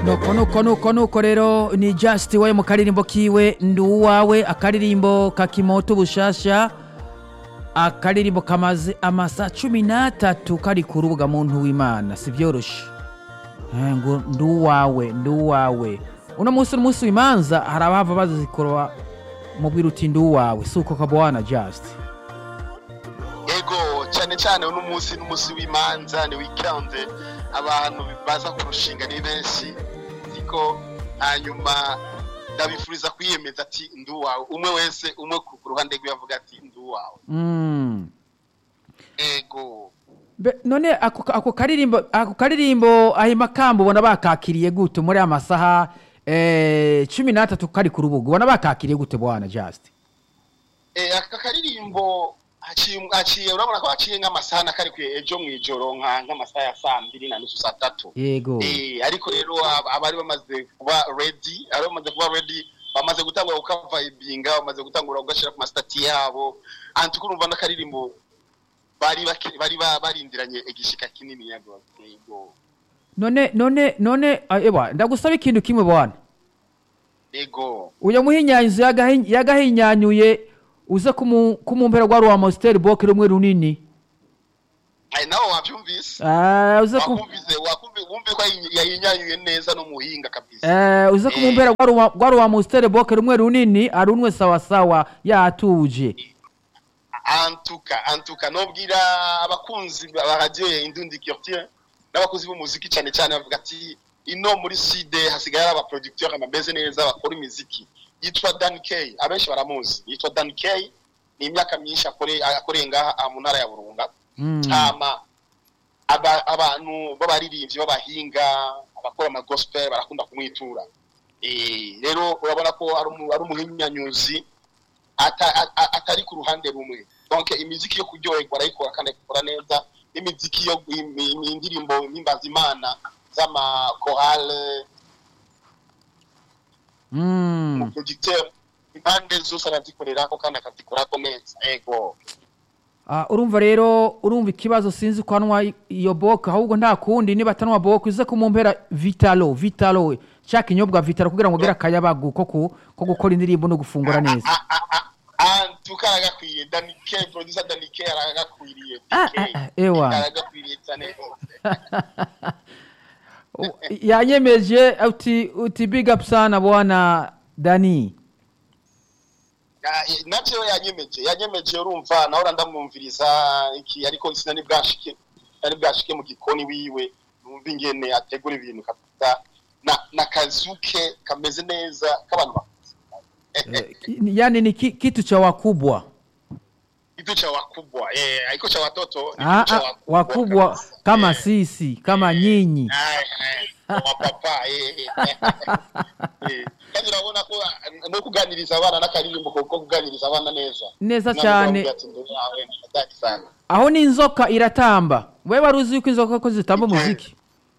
nuko nuko nuko nuko rero ni just we mu karirimbo kiwe ndi uwawe akaririmbo ka kimoto bushasha akaririmbo kamaze amasa cumi n'atatu kari ku rubuga muntu w'imana si byoroshe Eh, ngo ndi uwawe ndi uwawe uno munsi n'umunsi w'imanza hari abava bazikoroba mubwira uti ndi uwawe si uko kabwana just ego cyane cyane uno munsi n'umunsi w'imanza ni weekend abantu baza kurushinga ni benshi siko hanyuma ndabifuriza kwiyemeza ati ndi uwawe umwe wese umwe ku ku ruhande rwe avuga ati ndi uwawe Mm. ego Be- none ako ako karirimbo ako karirimbo ahima kamba ubona bakakiriye gute muri amasaha eh, cumi n'atatu kari ku rubuga ubona bakakiriye gute bwana just Eh, aka karirimbo haciye haciye urabona ko haciye nk'amasaha na kari kwe ejo mu ijoro nka nk'amasaha ya saa mbiri na nusu saa tatu yego Eh, ariko rero ab- abari bamaze kuba ready abari bamaze kuba ready bamaze gutangura gukavayibinga bamaze gutangura kugashyira ku masitati yabo anti kurumva n'akaririmbo bari baki- bari ba- barindiranye igishika kinini ya gose yego none none none ah, ewa ndagusaba ikintu kimwe bwana yego uyo muhinyanyizo yagahi- yagahinyanyuye uze kumu- kumumpera rwa rwa mositeri boke rumwe runini Ai, nawe wabyumvise Ah, uze ku wakumvise wakumvise wumve ko yayi- yayinyanyuye neza n'umuhinga kabisa Eh, uze kumumpera rwa rwa- rwa rwa mositeri boke rumwe runini arunwe sawa sawa yatuje antuka antuka nobwira abakunzi ba radio ya Indundi Culture n'abakozi b'umuziki cyane cyane bavuga ati ino muri sud hasigaye hari abaproducteur bameze neza bakora imiziki yitwa Dan K abenshi baramuzi yitwa Dan K ni imyaka myinshi akore akoreye ngaha ah, mu ntara ya Burunga Mm. hama aba, abantu b'abaririmbyi b'abahinga abakora ama gospel barakunda kumwitura eh rero urabona ko ari umu- ari umuhinyanyuzi ata- a- a- atari ku ruhande rumwe donc imiziki yo kuryoherwa arayikora kandi akikora neza n'imiziki yo im- im- indirimbo mpimbaza imana z'amakorale Mm. umuproducteur impande zose arazikorerako kandi akazikorako neza ego Ah, urumva rero urumva ikibazo sinzi ko anywa iyo boke ahubwo nta kundi niba atanwa boke uze kumumpera vitalo vitalo cya kinyobwa vitalo kugira ngo ugere akayabagu ko ku- ko gukora indirimbo no gufungura neza antuka aragakwiye danike producer danike aragakwiriye Ah, ah, ah, ewa. aragakwiriye cyane rwose U- yanyemeje uti uti big up sana bwana dani Ah, eh, navyo yanyemeje yanyemeje urumva naho ndamwumviriza iki ariko sinari bwashike nari bwashike mu gikoni wiwe numva ingene ategura ibintu kabisa na na kazuke kameze neza k'abantu bakuze Eh, yani ni ki, kitu cha wakubwa kitu cha wakubwa eh haiko cha watoto ni ah, kitu cha ah, wakubwa kabisa. kama Eh, sisi kama nyinyi Ai, ai, wa papa eh eh. Eh, kandi urabona ko ah, no kuganiriza abana n'akaririmbo ko kuganiriza abana neza neza Ntabwo cyane bambwira ati, "Ndore yawe, ndadaki sana aho n'inzoka iratamba we wari uzi yuko inzoka ko zitamba umuziki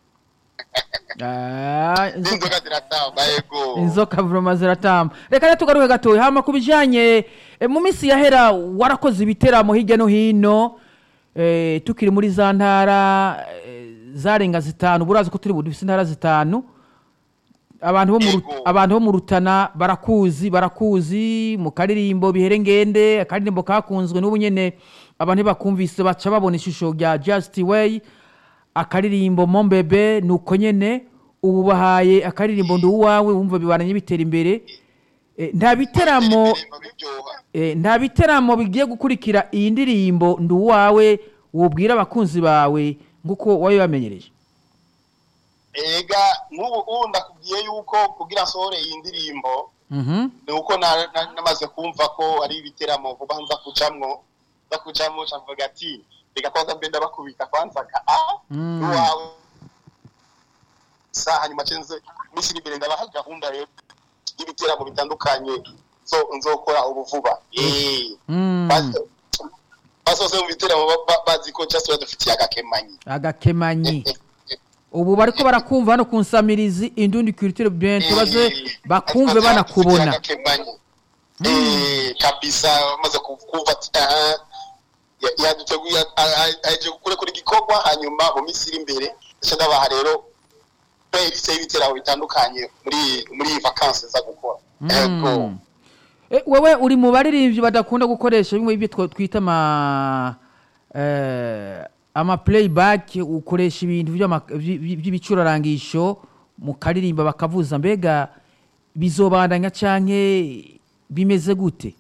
Ah, inzoka- n'inzoga ziratamba yego inzoka vroma ziratamba reka rero tugaruke gatoya hama ku bijanye eh, mu minsi yahera warakoze ibiteramo hirya no hino eh, tukiri muri za ntara eh, zarenga zitanu burazi ko turi budufise intara zitanu abantu bo mu Ru- Yego. abantu bo mu rutana barakuzi barakuzi mu karirimbo bihere ngende akaririmbo kakunzwe n'ubu nyene abantu bakumvise baca babona ishusho rya just way akaririmbo mombebe nuko nyene ubu bahaye akaririmbo ndi uwawe wumva bibaranye bitera imbere Eh, nta biteramo Indirimbo biryoha. eh, nta biteramo bigiye gukurikira iyi ndirimbo ndi uwawe wubwira abakunzi bawe nk'uko wabibamenyereje ega nk'ubu ubu ndakubwiye yuko kugira nsohore iyi ndirimbo Mhm. ni uko na- na- namaze kumva ko ari ibiteramo vuba nza kujamwo nza kujamwo cavuga ati reka kwanza mbe ndabakubita kwanza ka a Mm. uwawe sa hanyuma cenze iminsi iri imbere ndabaha gahunda rero y'ibiteramo bitandukanye zo- nzokora ubu vuba Eh. Mm. Bas- basoze mu biteramo ba- ba- bazi ko just badufitiye agakemanyi agakemanyi ubu bariko barakumva hano ku nsamirizi indundi culture bien tubaze bakumve banakubona Eh, kabisa bamaze kumva ati aha ya- yaduteguye a- a- aje gukora kuri gikorwa hanyuma mu minsi iri imbere ndetse ndabaha rero playlist y'ibiteramo bitandukanye muri muri iyi vacances za gukora Ego. Mm. Eh, wewe uri mu baririmbyi badakunda gukoresha bimwe ibyo twa- twita ama eh, ama playback ukoresha ibintu by'ama- by- by- by'ibicurarangisho mu karirimba bakavuza mbega bizobandanya canke bimeze gute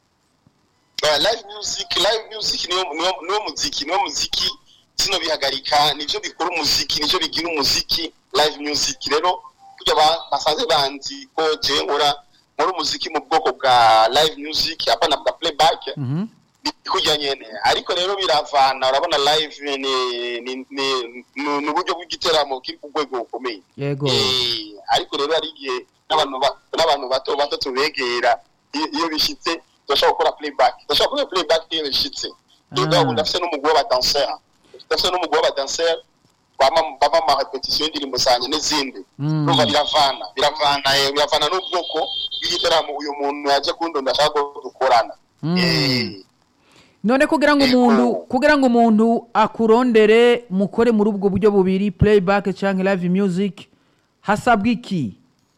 Uh, live music live music niwo niwo niwo muziki niwo muziki sino bihagarika nivyo bikora umuziki nivyo bigira umuziki live music rero kurya ba- basanze banzi ko je nkora nkora umuziki mu bwoko bwa live music hapana bwa playback Mhm. kurya nyene ariko rero biravana urabona live ni ni ni ni- ni uburyo bw'igiteramo kiri ku rwego rukomeye yego Eh, ariko rero hari igihe n'abantu ba- n'abantu bato bato tubegera iyo iyo bishitse turashobora gukora playback turashobora gukora playback iyo bishitse Ah. rero ndafise n'umugwi w'abadanseur ndafise n'umugwi w'abadanseur bama bama ama repetition y'indirimbo zanje n'izindi Mm. urumva biravana biravana eh, biravana n'ubwoko bw'igiteramo uyu muntu yaje kundonda ashaka ko dukorana Mm. Eh, none kugira ngo Ego. umuntu kugira ngo umuntu akurondere mukore muri ubwo buryo bubiri playback canke live music hasabwa iki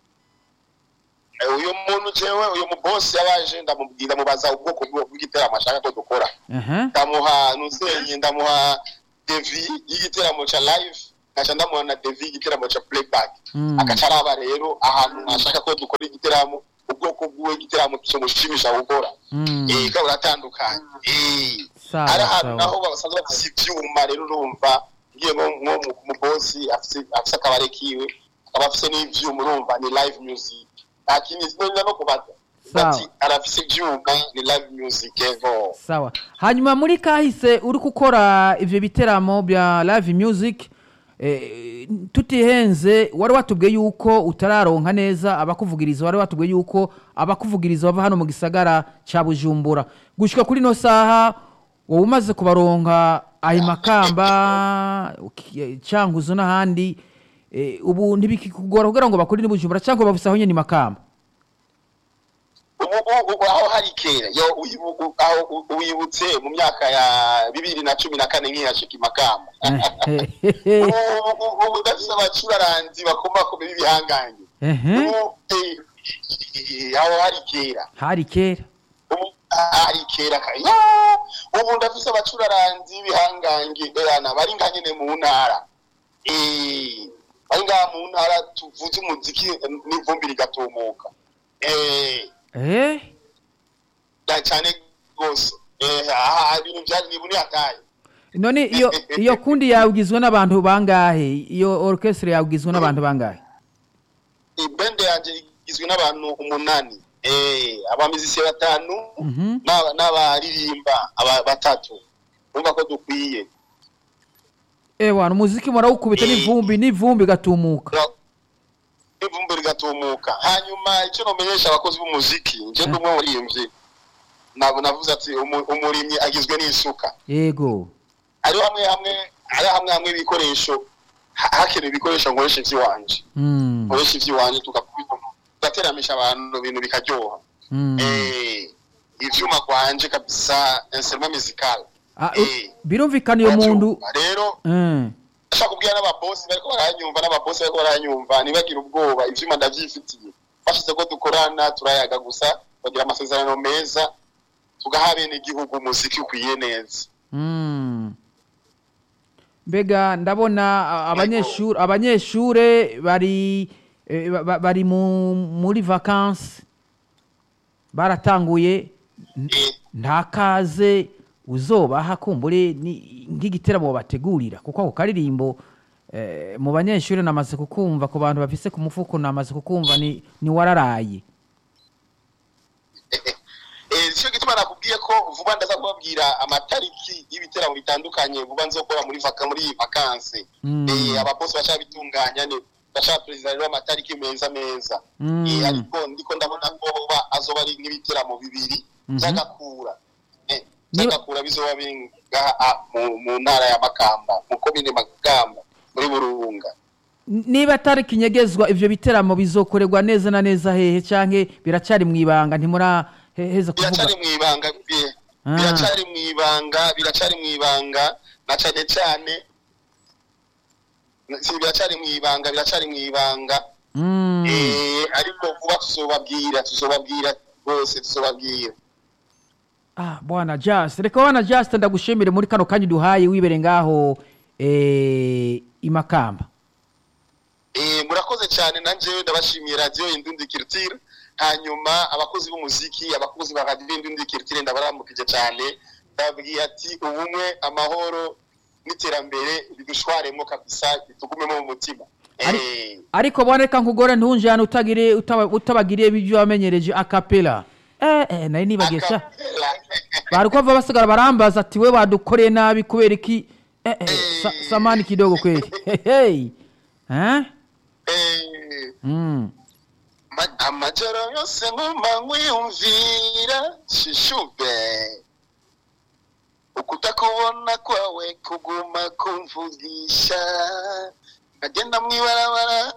eh, uyu muntu jewe uyu mubosi yabaje ndamubwira mubaza ubwoko bw'u- bw'igiteramo ashaka ko dukora Aha. ndamuha nuzenye ndamuha devi y'igiteramo ca live ngaca ndamuha na devi y'igiteramo ca playback Mm. agaca araba rero ahantu ashaka ko dukora igiteramo ubwoko bw'uwo igiteramo kimushimisha gukora Mm. eh kandi uratandukanye eh Sawa, ari ahantu sawa. naho basanzwe bafise ivyuma rero urumva ngiye nko nko mu- mu bosi afise afise akabare kiwe akaba afise n'ivyuma urumva ni live music nta kindi sinongera no kubaza Sawa. ati arafise ivyuma ni live music ego sawa hanyuma muri kahise uri gukora ivyo biteramo bya live music eh, tutihenze wari watubwiye yuko utararonka neza abakuvugiriza wari watubwiye yuko abakuvugiriza bava hano mu gisagara ca bujumbura gushika kuri no saha wowe umaze kubaronka ayo makamba uki- cankuzo n'ahandi eh, ubu ntibikikugora kugira ngo bakore n'ibujumbura cyangwa bafise aho nyene makamba ubu ubu aho hari kera yo uyibu- u- aho u- wibutse mu myaka ya bibiri na cumi na kane nkihashika imakamba ubu ubu- ubu udafise abacuraranzi bakomakomeye b'ibihangange Ehe, ubu eh, eh, aho hari kera hari kera ubu hari kera ka- yo, ubu ndafise abacuraranzi b'ibihangange bana bari nga nyene mu ntara Eh, bari ngaha mu ntara tuvuze umuziki eh, n'ivumbi rigatumuka Eh, eh da cyane rwose eh aha ibintu byari ni buni hataye none iyo iyo kundi yawe igizwe n'abantu bangahe iyo orchestre yawe igizwe n'abantu bangahe ibende yanje igizwe n'abantu umunani eh abamizisi batanu Mhm. n'aba- n'abaririmba aba batatu umva ko dukwiye ewa umuziki murawukubita n'ivumbi n'ivumbi gatumuka ivumbi rigatumuka hanyuma icyo nomenyesha abakozi b'umuziki nje ndi umwe muririmbyi ntabwo navuze ati umu- umurimyi agizwe n'isuka yego ari hamwe hamwe ari hamwe hamwe ibikoresho ha- hakenewe ibikoresho nkoresha ivy'iwanje Mm, nkoresha ivy'iwanje tugakubita tugateramisha abantu ibintu bikaryoha mm. eh ivyuma kwanje kabisa instrument musical Ah, eh, birumvikana iyo muntu uravyumva. rero Eh, ndashaka kubwira n'ababosi bariko baranyumva n'ababosi bariko baranyumva ntibagire ubwoba ivyuma ndavyifitiye bashize ko dukorana turayaga gusa bagira amasezerano meza tugaha bene igihugu umuziki ukwiye neza mm. mbega ndabona a- abanyeshure abanyeshure bari eh, ba- ba- bari mu muri vacances baratanguye eh, nta kaze uzobaha kumbure ni- nk'igiteramo bategurira kuko ako karirimbo eh, mu banyeshuri namaze kukumva ku bantu bafise ku mufuko namaze kukumva ni, ni wararaye Eh, cyo gituma nakubwiye ko vuba ndaza kubabwira amatariki y'ibiteramo bitandukanye vuba nzokora muri vaka muri iyi vakansi Mm. eh ababosi bacha bitunganya ne bacha perezida rero amatariki meza meza Mm. eh ariko ndiko ndabona ko ba azoba ari n'ibiteramo bibiri Mhm. byagakura eh Niba- byagakura bizoba binga ah, mu, mu ntara ya Makamba mu komine Makamba muri Burunga N- niba atari kinyegezwa ivyo biteramo bizokorerwa neza na neza hehe canke biracari mwibanga ntimuraheza kuvuga biracari mu ibanga bi- Ah. biracari mu ibanga biracari mu ibanga na cane cane si biracari mu ibanga biracari mu ibanga Mm. eh ariko vuba tuzobabwira tuzobabwira rwose tuzobabwira Ah, bwana Just reka bwana Just ndagushimire muri kano kanya duhaye wibere ngaho eh, imakamba Eh, murakoze cyane nanje ndabashimiye radio Indundi Culture hanyuma abakozi b'umuziki abakozi ba radio Indundi Culture ndabaramukije cyane ndabwiye ati ubumwe amahoro n'iterambere bidushwaremo kabisa bitugumemo mu mutima eh ariko bwana reka nkugore ntunjane utagire utaba- utabagiriye ibyo wamenyereje akapela eh, eh, nari nibagesha akapela. bari kuva basigara barambaza ati we wadukoreye nabi kubera iki eh, eh, sa, samani kidogo kweli hey, eh? eh mm. Ma- amajoro yose nguma nkwiyumvira shishube ukutakubona kwawe kuguma kumvugisha nkagenda mwibarabara